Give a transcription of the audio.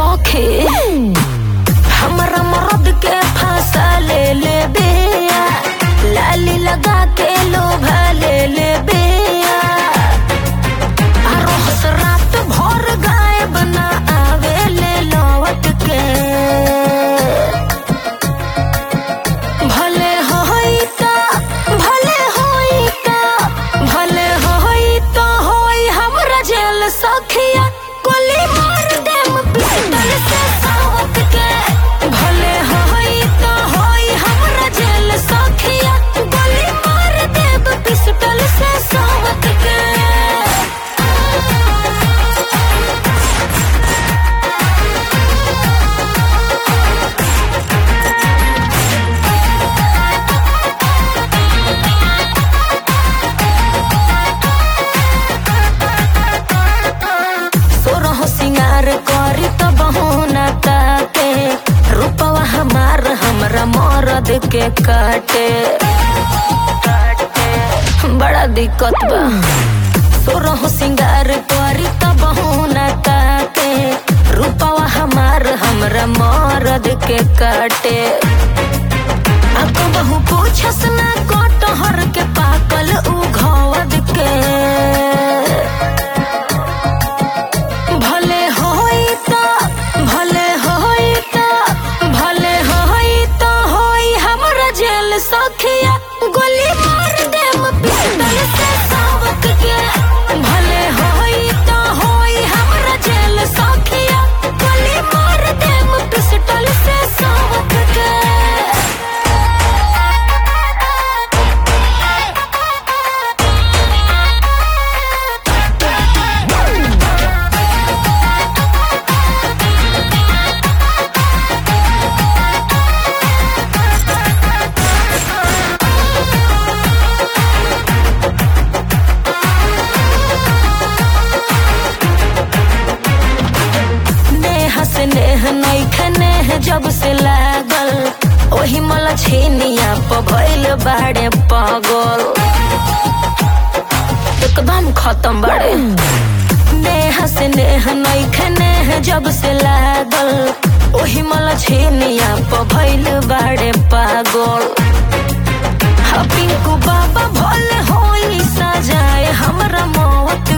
सखे हमरा मरद के फांसा ले ले बेया लाली लगा के लोभा ले ले बेया रोज रात भर गायब ना आवे ले लौट के भले होई त भले होई त भले होई त होई हमरा जेल सखिया गोली मार देम पिस्टल से सावत के भले होई त होई हमरा जेल सखिया गोली मार देब पिस्टल से सावत के सोरह सिंगार करी त बहोना ताके रूपवा हमार हमरा मरद के काटे बड़ा दिक्कत बा सोरह सिंगार करी त बहोना ताके रूपवा हमार हमरा मरद के काटे अब बहु पूछस ना कटहर के पाकल उ घवद के भले होई त भले होई त भले होई त होई हमरा जेल सखिया गोली मार देम पिस्टल से सावक के भले होई त होई हमरा जेल सखिया गोली मार देम पिस्टल से सावक के नेह से नेह नैखे नेह जब से लागल ओही मला छेनिया प भइल बाड़े पागल एकदम खत्म बाड़े नेह से नेह नैखे नेह जब से लागल ओही मला छेनिया प भइल बाड़े पागल हा पिंकू बाबा भोले होई सजाए हमरा मौत